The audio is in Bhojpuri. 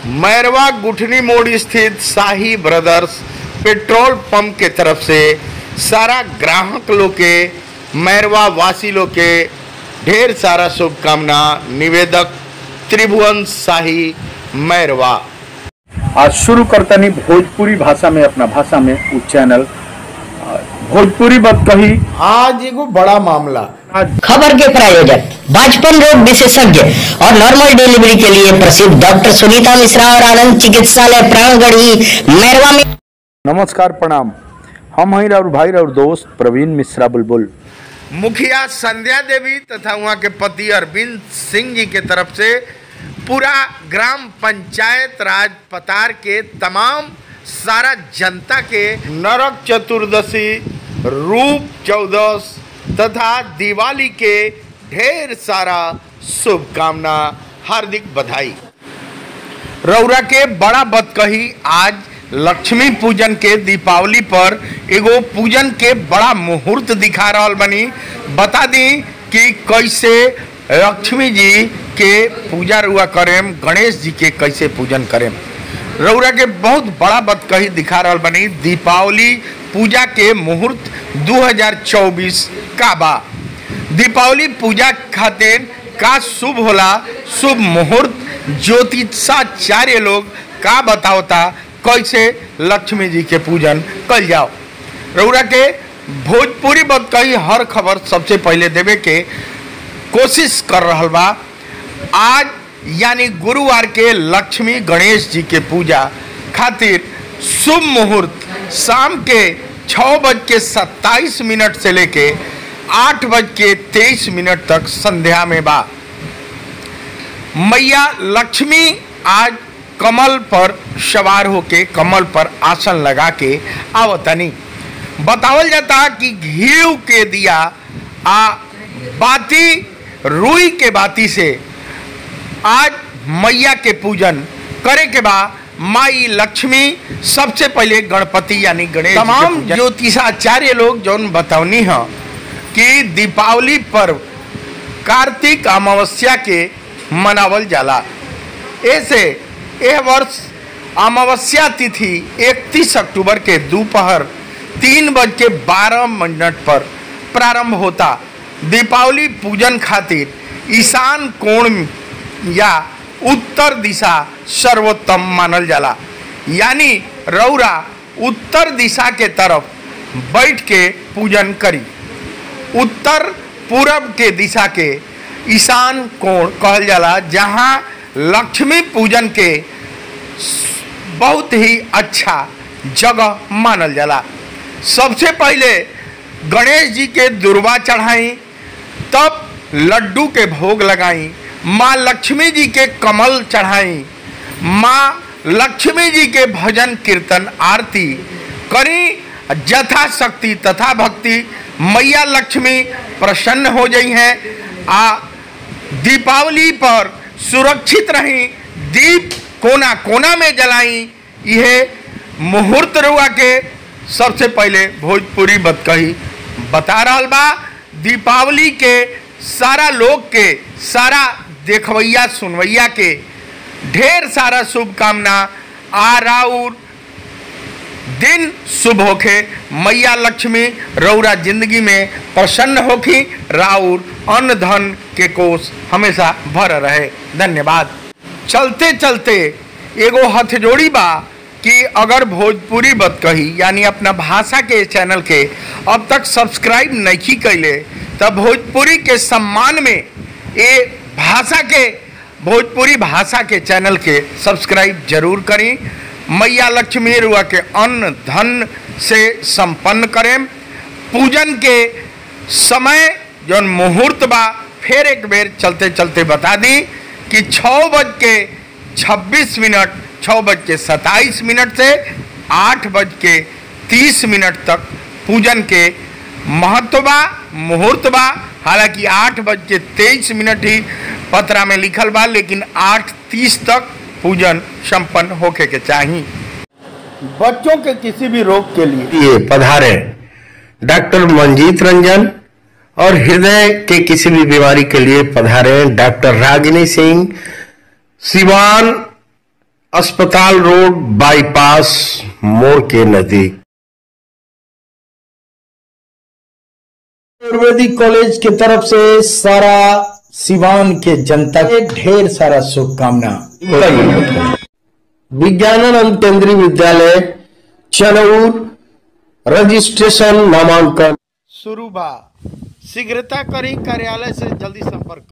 मैरवा गुठनी मोड़ स्थित शाही ब्रदर्स पेट्रोल पंप के तरफ से सारा ग्राहक लोग के मैरवा वासी लोग के ढेर सारा शुभकामना निवेदक त्रिभुवन शाही मैरवा आज शुरू करतनी भोजपुरी भाषा में अपना भाषा में उ चैनल आ, भोजपुरी बात कही आज एगो बड़ा मामला आज खबर के प्रायोजक बाजपन रोग विशेषज्ञ और नॉर्मल डिलीवरी के लिए प्रसिद्ध डॉक्टर सुनीता मिश्रा और आनंद चिकित्सालय प्राणगढ़ी मैरवा में नमस्कार प्रणाम हम हैं और भाई और दोस्त प्रवीण मिश्रा बुलबुल मुखिया संध्या देवी तथा वहाँ के पति अरविंद सिंह जी के तरफ से पूरा ग्राम पंचायत राज पतार के तमाम सारा जनता के नरक चतुर्दशी रूप चौदस तथा दिवाली के ढेर सारा शुभकामना हार्दिक बधाई रौरा के बड़ा बतकही आज लक्ष्मी पूजन के दीपावली पर एगो पूजन के बड़ा मुहूर्त दिखा रहल बनी बता दी कि कैसे लक्ष्मी जी के पूजा रुआ करेम गणेश जी के कैसे पूजन करेम रौरा के बहुत बड़ा बतकही दिखा रहल बनी दीपावली पूजा के मुहूर्त 2024 का बा दीपावली पूजा खातिर का शुभ होला शुभ मुहूर्त ज्योतिषाचार्य लोग का बतावता कैसे लक्ष्मी जी के पूजन कल जाओ रउरा के भोजपुरी बत कही हर खबर सबसे पहले देवे के कोशिश कर रहल बा आज यानी गुरुवार के लक्ष्मी गणेश जी के पूजा खातिर शुभ मुहूर्त शाम के छः बज के सत्ताईस मिनट से लेके आठ बज के तेईस मिनट तक संध्या में बा मैया लक्ष्मी आज कमल पर सवार होके कमल पर आसन लगा के आवतनी बतावल जाता कि घी के दिया आ बाती रुई के बाती से आज मैया के पूजन करे के बा माई लक्ष्मी सबसे पहले गणपति यानी गणेश तमाम ज्योतिषाचार्य लोग जौन बतौनी है कि दीपावली पर्व कार्तिक अमावस्या के मनावल जाला ऐसे यह वर्ष अमावस्या तिथि 31 अक्टूबर के दोपहर तीन बज के बारह मिनट पर प्रारंभ होता दीपावली पूजन खातिर ईशान कोण या उत्तर दिशा सर्वोत्तम मानल जाला यानी रौरा उत्तर दिशा के तरफ बैठ के पूजन करी उत्तर पूरब के दिशा के ईशान कोण कहल जाला जहाँ लक्ष्मी पूजन के बहुत ही अच्छा जगह मानल जाला सबसे पहले गणेश जी के दुर्वा चढ़ाई तब लड्डू के भोग लगाई माँ लक्ष्मी जी के कमल चढ़ाई माँ लक्ष्मी जी के भजन कीर्तन आरती करी यथाशक्ति तथा भक्ति मैया लक्ष्मी प्रसन्न हो गई हैं आ दीपावली पर सुरक्षित रही दीप कोना कोना में जलाई यह मुहूर्त रुआ के सबसे पहले भोजपुरी बतकही बता रहा बा दीपावली के सारा लोग के सारा देखवैया सुनवैया के ढेर सारा शुभकामना आ राउर दिन शुभ होखे मैया लक्ष्मी रौरा जिंदगी में प्रसन्न होखी राउर अन्न धन के कोष हमेशा भर रहे धन्यवाद चलते चलते एगो हथजोड़ी बा कि अगर भोजपुरी बत कही यानी अपना भाषा के चैनल के अब तक सब्सक्राइब नहीं कैले तब भोजपुरी के सम्मान में ये भाषा के भोजपुरी भाषा के चैनल के सब्सक्राइब जरूर करी मैया लक्ष्मी रुआ के अन्न धन से संपन्न करें पूजन के समय जौन मुहूर्त बा फिर एक बेर चलते चलते बता दी कि छः बज के छब्बीस मिनट छः बज के सत्ताईस मिनट से आठ बज के तीस मिनट तक पूजन के महत्व बा मुहूर्त बा हालांकि आठ बज के तेईस मिनट ही पत्रा में लिखल बा लेकिन आठ तीस तक पूजन संपन्न होके के चाहिए बच्चों के किसी भी रोग के लिए ये पधारे डॉक्टर मंजीत रंजन और हृदय के किसी भी बीमारी के लिए पधारे डॉक्टर रागिनी सिंह सिवान अस्पताल रोड बाईपास मोड़ के नजदीक आयुर्वेदिक कॉलेज की तरफ से सारा सिवान के जनता के ढेर सारा शुभकामना विज्ञानानंद केंद्रीय विद्यालय चनौर रजिस्ट्रेशन नामांकन शुरू बा शीघ्रता करी कार्यालय से जल्दी संपर्क